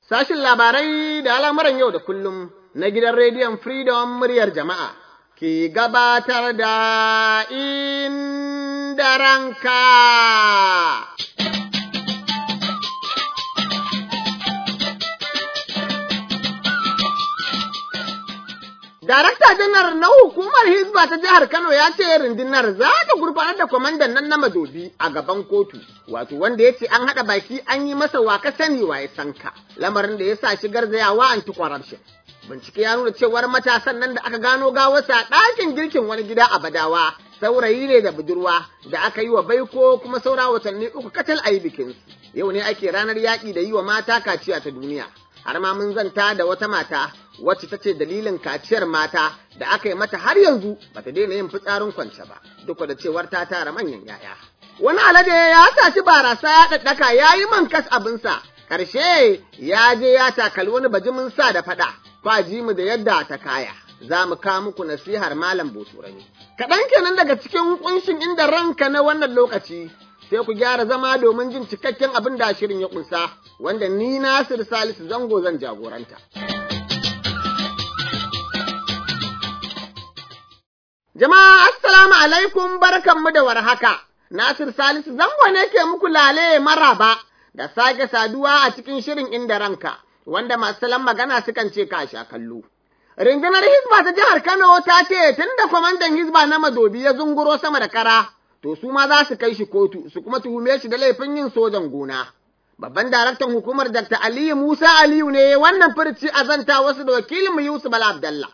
Sashin labarai da al'amuran yau da kullum na gidan rediyon Freedom muryar jama'a ke gabatar da inda ranka. Darakta janar na hukumar Hizba ta jihar Kano ya ce rundunar za ta gurfanar da kwamandan nan na madobi a gaban kotu, wato wanda ya ce an haɗa baki an yi masa waka sani wa ya sanka, lamarin da ya sa shigar zayawa anti-corruption. Bincike ya nuna cewar matasan nan da aka gano gawarsa a ɗakin girkin wani gida a Badawa, saurayi ne da budurwa da aka yi wa baiko kuma saura watanni uku kacal a yi bikinsu. Yau ne ake ranar yaƙi da yi wa mata kaciya ta duniya. Har ma mun zanta da wata mata wacce ta ce dalilin kaciyar mata da aka yi mata har yanzu bata daina yin fitsarin kwance ba, duk da cewar ta tara manyan yaya. Wani alade ya saci barasa ya ɗaɗɗaka ya yi man kas abinsa, ƙarshe ya je ya takali wani bajimin sa da faɗa, kwaji mu da yadda ta kaya. Za mu kawo muku nasihar Malam Boturani. Kaɗan kenan daga cikin ƙunshin inda ranka na wannan lokaci, sai ku gyara zama domin jin cikakken abin da shirin ya ƙunsa, wanda ni Nasir Salisu Zango zan jagoranta. Jama'a assalamu alaikum barkanmu da warhaka. Nasir Salisu zango ne ke muku lale maraba da sake saduwa a cikin shirin inda ranka, wanda masu salon magana sukan ce ka sha kallo. Rundunar Hizba ta jihar Kano ta ce tun da kwamandan Hizba na Madobi ya zunguro sama da kara, to su ma za su kai shi kotu su kuma tuhume shi da laifin yin sojan gona. Babban daraktan hukumar Dr. Aliyu Musa Aliyu ne wannan furci a zanta wasu da wakilin Yusuf Bala Abdallah.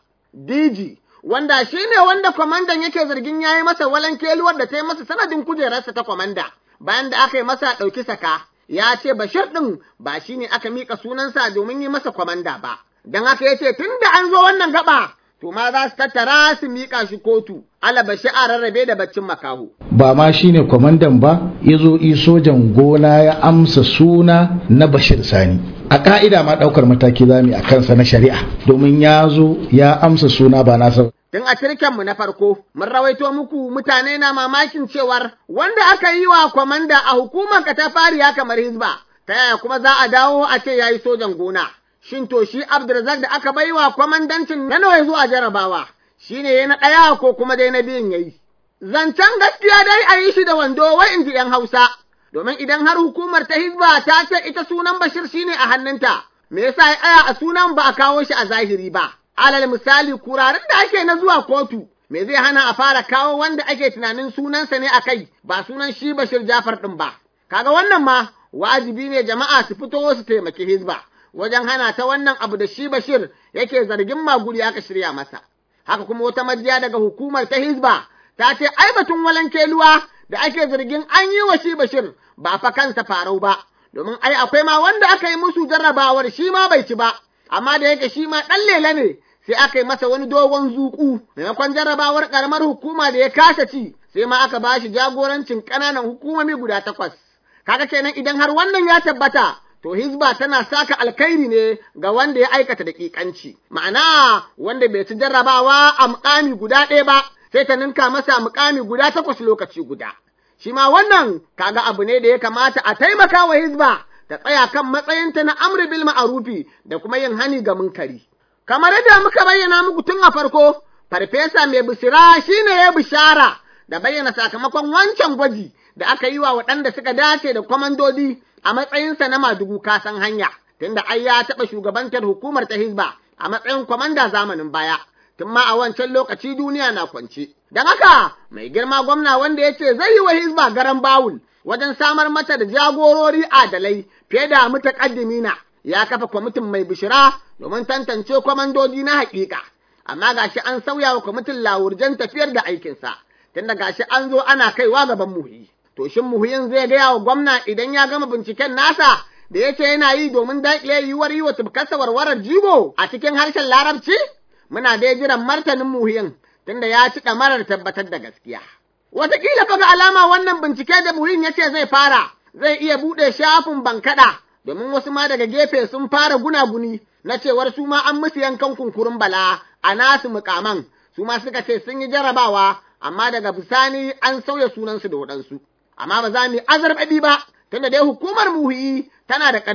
DG wanda shi ne wanda kwamandan yake zargin ya yi masa walankeluwar da ta yi masa sanadin kujerarsa ta kwamanda bayan da aka yi masa ɗauki saka ya ce bashir ɗin ba shi ne aka miƙa sunansa domin yi masa kwamanda ba don haka ya ce tun da an zo wannan gaba to ma za su tattara su miƙa shi kotu alabashi a rarrabe da baccin makaho. ba ma shine kwamandan ba ya zo sojan gona ya amsa suna na bashir sani a ka'ida ma ɗaukar mataki za mu a kansa na shari'a domin ya zo ya amsa suna ba nasa Tun a cirkenmu na farko, mun rawaito muku mutane na mamakin cewar wanda aka yi wa kwamanda a hukumar katafariya kamar Hizba, ta yaya kuma za a dawo a ce ya yi sojan gona. Shin to shi Abdulrazak da aka bai wa kwamandancin na nawa zuwa jarabawa, shi ne ya na ɗaya ko kuma dai na biyun ya yi. Zancen gaskiya dai a yi shi da wando wai in ji ‘yan Hausa, domin idan har hukumar ta Hizba ta ce ita sunan Bashir shine a hannunta, me yasa ya tsaya a sunan ba a kawo shi a zahiri ba. alal misali kurarin da ake na zuwa kotu me zai hana a fara kawo wanda ake tunanin sunansa ne a kai ba sunan shi Bashir Jafar ɗin ba kaga wannan ma wajibi ne jama'a su fito su taimaki Hizba wajen hana ta wannan abu da shi Bashir yake zargin maguri aka shirya masa haka kuma wata majiya daga hukumar ta Hizba ta ce ai batun walankeluwa da ake zargin an yi wa shi Bashir ba fa kansa farau ba domin ai akwai ma wanda aka yi musu jarrabawar shi ma bai ci ba amma da yake shi ma ɗan lela ne sai aka yi masa wani dogon zuku maimakon jarrabawar karamar hukuma da ya kasa ci sai ma aka ba shi jagorancin ƙananan hukumomi guda takwas kaga kenan idan har wannan ya tabbata to hizba tana saka alkhairi ne ga wanda ya aikata daƙiƙanci ma'ana wanda bai ci jarrabawa a muƙami guda ɗaya ba sai ta ninka masa muƙami guda takwas lokaci guda shi ma wannan kaga abu ne da ya kamata a taimaka wa hizba ta tsaya kan matsayinta na amri bil ma'arufi da kuma yin hani ga munkari kamar yadda muka bayyana muku tun a farko, farfesa mai bisira shine ya bishara da bayyana sakamakon wancan gwaji da aka yi wa waɗanda suka dace da kwamandodi a matsayinsa na madugu kasan hanya, tunda ai ya taɓa shugabantar hukumar ta Hizba a matsayin kwamanda zamanin baya, tun ma a wancan lokaci duniya na kwance. Don haka, mai girma gwamna wanda ya ce zai yi wa Hizba garan bawul wajen samar mata da jagorori adalai fiye da mutaƙaddimina. ya kafa kwamitin mai bishira domin tantance kwamandodi na haƙiƙa, amma gashi an sauya wa kwamitin lawurjan tafiyar da aikinsa, tunda gashi an zo ana kaiwa gaban muhi. To shin muhiyin zai gaya wa gwamna idan ya gama binciken nasa da ya ce yana yi domin daƙile yiwuwar yi wa tufkarsa warwarar jigo a cikin harshen larabci? Muna dai jiran martanin muhiyin tunda ya ci ɗamarar tabbatar da gaskiya. Wataƙila fa ga alama wannan bincike da muhiyin ya ce zai fara, zai iya buɗe shafin bankaɗa domin wasu ma daga gefe sun fara gunaguni na cewar su ma an musu yankan kunkurin bala a nasu mukaman su ma suka ce sun yi jarabawa amma daga bisani an sauya sunansu da waɗansu amma ba za mu yi azarbaɗi ba tunda dai hukumar muhi tana da ƙarfi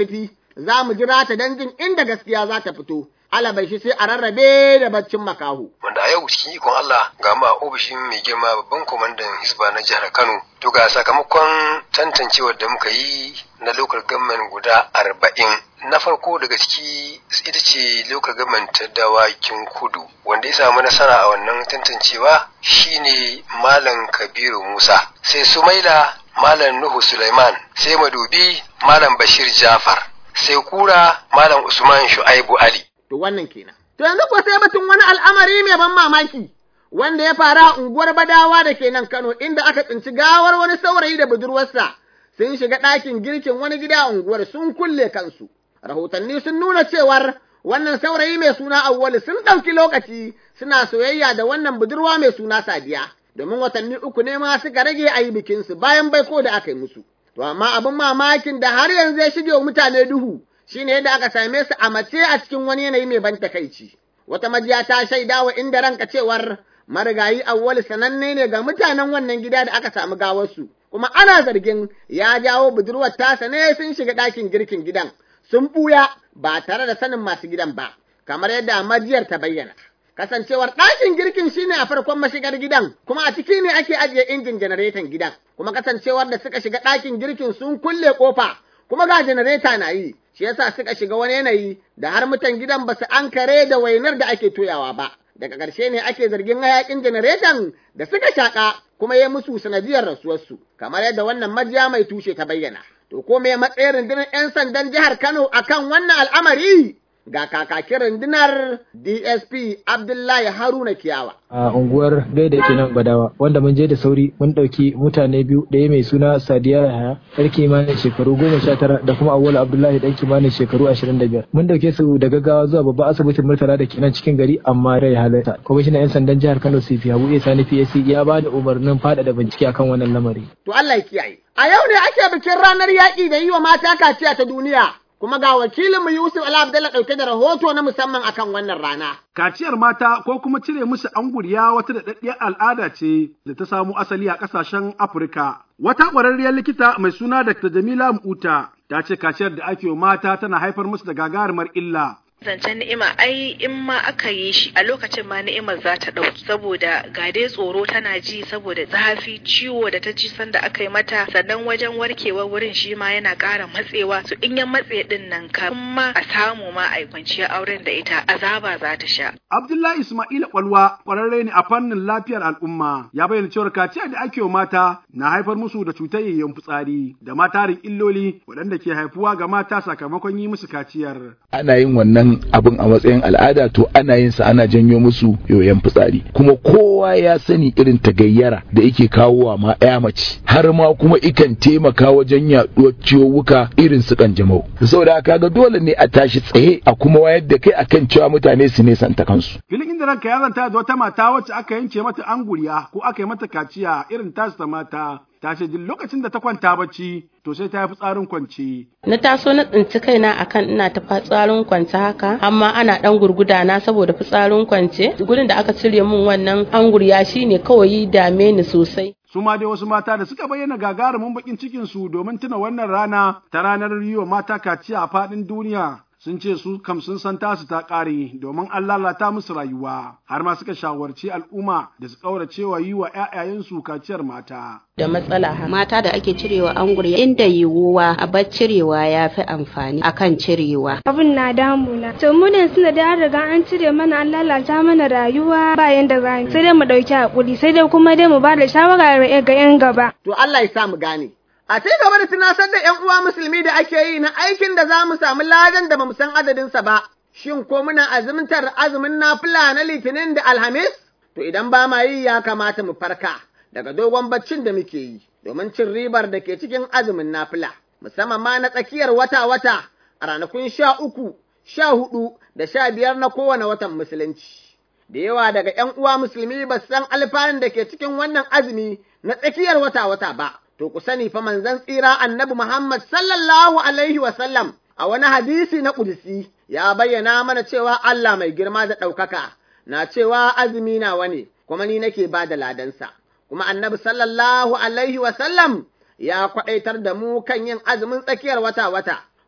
za mu jira ta don jin inda gaskiya za ta fito. Alabai shi sai a rarrabe da baccin makahu. Wanda a yau cikin ikon Allah ga ma ofishin mai girma babban kwamandan Hisba na jihar Kano. To ga sakamakon tantancewar da muka yi na local government guda arba'in. Na farko daga ciki ita ce local government ta dawakin kudu. Wanda ya samu nasara a wannan tantancewa shine Malam Kabiru Musa. Sai Sumaila Malam Nuhu Sulaiman. Sai Madubi Malam Bashir Jafar. Sai Kura Malam Usman Shu'aibu Ali. To wannan kenan. To yanzu kuwa sai batun wani al'amari mai ban mamaki wanda ya fara a unguwar Badawa da ke nan Kano inda aka tsinci gawar wani saurayi da budurwarsa sun shiga ɗakin girkin wani gida a unguwar sun kulle kansu. Rahotanni sun nuna cewar wannan saurayi mai suna Auwalu sun ɗauki lokaci suna soyayya da wannan budurwa mai suna Sadiya domin watanni uku ne ma suka rage a yi bikinsu bayan baiko da aka yi musu. To amma abin mamakin da har yanzu ya shige wa mutane duhu shine yadda aka same su a mace a cikin wani yanayi mai ban takaici. Wata majiya ta shaida wa inda ranka cewar marigayi awwal sananne ne ga mutanen wannan gida da aka samu gawarsu, kuma ana zargin ya jawo budurwar tasa ne sun shiga ɗakin girkin gidan, sun ɓuya ba tare da sanin masu gidan ba, kamar yadda majiyar ta bayyana. Kasancewar ɗakin girkin shine a farkon mashigar gidan, kuma a ciki ne ake ajiye injin janareton gidan, kuma kasancewar da suka shiga ɗakin girkin sun kulle ƙofa, kuma ga janareta na yi, shi yasa suka shiga wani yanayi da har mutan gidan ba su ankare da wainar da ake toyawa ba. Daga ƙarshe ne ake zargin hayaƙin janareton da suka shaƙa kuma ya musu sanadiyar rasuwarsu, kamar yadda wannan majiya mai tushe ta bayyana. To ko me matsayin rundunar 'yan sandan jihar Kano akan wannan al'amari? Ga kakakin rundunar DSP Abdullahi Haruna Kiyawa. a unguwar gaida ke nan badawa wanda mun je da sauri mun ɗauki mutane biyu ɗaya mai suna sadiya yahaya yar kimanin shekaru goma sha tara da kuma awwal abdullahi ɗan kimanin shekaru ashirin da biyar mun ɗauke su da gaggawa zuwa babban asibitin murtala da ke nan cikin gari amma rai halarta kwamishinan yan sandan jihar kano cp habu isa sani psc ya ba da umarnin faɗaɗa bincike akan wannan lamari. To Allah ya kiyaye. A yau ne ake bikin ranar yaƙi da yi wa mata kaciya ta duniya. kuma ga wakilinmu Yusuf Ala Abdalla ɗauke da rahoto na musamman akan wannan rana. Kaciyar mata ko kuma cire musu anguriya wata daɗaɗɗiyar al'ada ce da ta samo asali a ƙasashen Afirka. Wata ƙwararriyar likita mai suna Dr. Jamila Mu'uta ta ce kaciyar da ake wa mata tana haifar musu da gagarumar illa. zancen ni'ima ai in ma aka yi shi a lokacin ma ni'imar za ta ɗauki saboda ga dai tsoro tana ji saboda zafi ciwo da ta ji sanda aka yi mata sannan wajen warkewar wurin shi ma yana ƙara matsewa su in ya matse din nan ka ma a samu ma a yi kwanciyar auren da ita azaba za ta sha. Abdullahi Ismail Kwalwa ƙwararre ne a fannin lafiyar al'umma ya bayyana cewar kaciya da ake wa mata na haifar musu da cutar yayyan fitsari da ma tarin illoli waɗanda ke haifuwa ga mata sakamakon yi musu kaciyar. Ana yin wannan abin a matsayin al'ada to ana yin sa ana janyo musu yoyon fitsari kuma kowa ya sani irin tagayyara da yake kawo wa ma ya mace har ma kuma ikan taimaka wajen yaduwar ciwuka irin su kanjamau saboda haka ga dole ne a tashi tsaye a kuma wayar da kai akan cewa mutane su ne santa kansu filin inda ranka ya zanta da wata mata wacce aka yanke mata anguriya ko aka yi mata kaciya irin tasu ta mata ta ce duk lokacin da ta kwanta bacci to sai ta yi fitsarin kwance. Na taso na tsinci kaina akan ina ta fitsarin kwance haka amma ana dan gurguda na saboda fitsarin kwance gurin da aka cire min wannan angurya shine kawai dame ni sosai. su ma dai wasu mata da suka bayyana gagarumin bakin cikin su domin tuna wannan rana ta ranar yi wa mata kaciya a faɗin duniya sun ce su kam sun san tasu ta ƙare domin an lalata musu rayuwa har ma suka shawarci al'umma da su ƙaurace wa yi wa 'ya'yayensu kaciyar mata. Da matsala mata da ake cirewa angurya inda yiwuwa a bar cirewa ya fi amfani akan cirewa. Abin na damuna. To mu ne suna da riga an cire mana an lalata mana rayuwa ba yanda za sai dai mu ɗauki hakuri sai dai kuma dai mu ba da shawara ga 'yan gaba. To Allah ya sa mu gane. A ci gaba da tunasar da ‘yan uwa musulmi da ake yi na aikin da za mu samu ladan da ba mu san adadinsa ba, shin ko muna azumtar azumin nafila na litinin da alhamis? To idan ba ma yi ya kamata mu farka daga dogon baccin da muke yi, domin cin ribar da ke cikin azumin nafila, musamman ma na tsakiyar wata-wata a ranakun sha uku, sha hudu da sha biyar na kowane watan musulunci. Da yawa daga ‘yan uwa musulmi ba san alfanun da ke cikin wannan azumi na tsakiyar wata-wata ba. to ku sani fa manzon tsira annabi Muhammad sallallahu alaihi wasallam a wani hadisi na ƙudisi ya bayyana mana cewa Allah mai girma da ɗaukaka na cewa azumi nawa ne kuma ni nake ba da ladansa. Kuma annabi sallallahu alaihi wasallam ya kwaɗaitar da mu kan yin azumin tsakiyar wata-wata,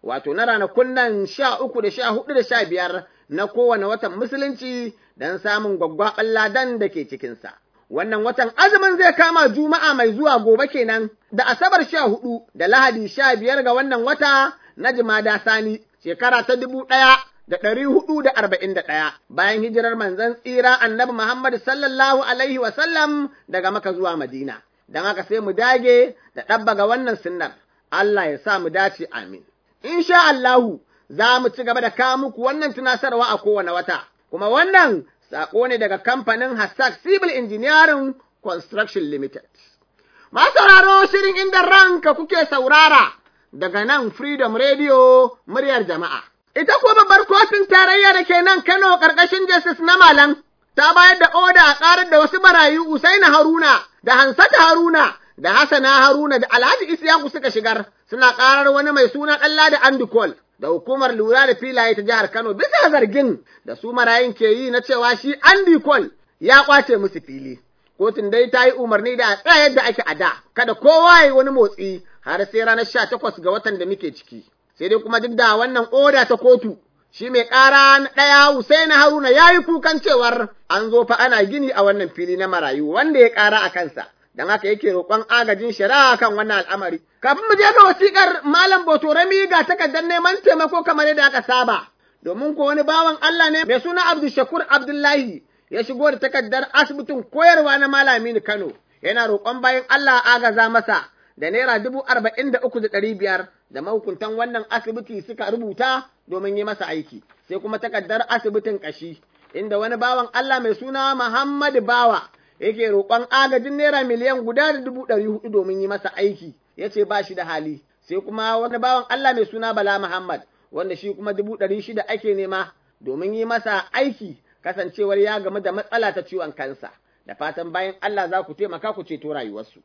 wato na ranakun nan sha uku da sha hudu da sha biyar na kowane watan musulunci don samun gwaggwaɓan ladan da ke cikinsa. Wannan watan azumin zai kama juma'a mai zuwa gobe kenan da asabar sha hudu da lahadi sha biyar ga wannan wata na jimada sani shekara ta dubu ɗaya da ɗari hudu da arba'in da ɗaya bayan hijirar manzon tsira annabi Muhammad sallallahu alaihi wasallam daga maka zuwa Madina. Don haka sai mu dage da ɗabbaga wannan sunnar. Allah ya sa mu dace amin. Insha Allahu za mu ci gaba da kawo muku wannan tunasarwa a kowane wata, kuma wannan saƙo ne daga kamfanin Hassak Civil Engineering Construction Limited. Masu sauraro shirin inda ranka kuke saurara daga nan Freedom Radio muryar jama'a. Ita kuwa babbar kotun tarayya da ke nan Kano ƙarƙashin Justice na Malam ta bayar da oda a ƙarar da wasu marayu Usaina Haruna da Hansata Haruna da Hassana Haruna da Alhaji Isiyaku suka shigar suna ƙarar wani mai suna ɗalla da Andikol da hukumar lura da filaye ta jihar Kano bisa zargin da su marayun ke yi na cewa shi Andikol ya ƙwace musu fili. Kotun dai ta yi umarni da a tsaya yadda ake a da, kada kowa ya yi wani motsi har sai ranar sha takwas ga watan da muke ciki. Sai dai kuma duk da wannan oda ta kotu, shi mai ƙara na ɗaya Husaina Haruna ya yi kukan cewar an zo fa ana gini a wannan fili na marayu wanda ya ƙara a kansa. don haka yake roƙon agajin shari'a kan wannan al'amari. Kafin mu je ga wasiƙar Malam Botorami ga takardar neman taimako kamar yadda aka saba, domin ko wani bawan Allah ne mai suna Abdul Shakur Abdullahi ya shigo da takardar asibitin koyarwa na Malami Kano, yana roƙon bayan Allah agaza masa da naira dubu arba'in da uku da ɗari biyar da mahukuntan wannan asibiti suka rubuta domin yi masa aiki, sai kuma takardar asibitin ƙashi, inda wani bawan Allah mai suna Muhammadu Bawa yake roƙon agajin naira miliyan guda da dubu ɗari hudu domin yi masa aiki ya ce ba shi da hali sai kuma wani bawan Allah mai suna Bala Muhammad wanda shi kuma dubu ɗari shida ake nema domin yi masa aiki kasancewar ya gamu da matsala ta ciwon kansa da fatan bayan Allah za ku taimaka ku ceto rayuwarsu.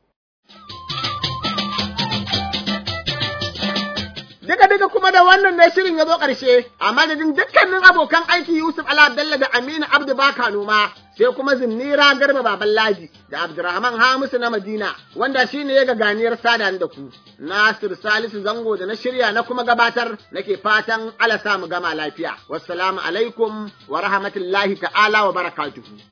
Duka duka kuma da wannan ne shirin ya zo ƙarshe, a madadin dukkanin abokan aiki Yusuf Ala Bello da Aminu Abdu Baka noma, sai kuma Zinnira Garba Baban Laji da Abdurrahman Hamisu na Madina, wanda shi ne ya ga ganiyar sada da ku. Nasir Salisu Zango da na shirya na kuma gabatar nake fatan Allah sa mu gama lafiya. Wassalamu alaikum wa rahmatullahi ta'ala wa barakatuhu.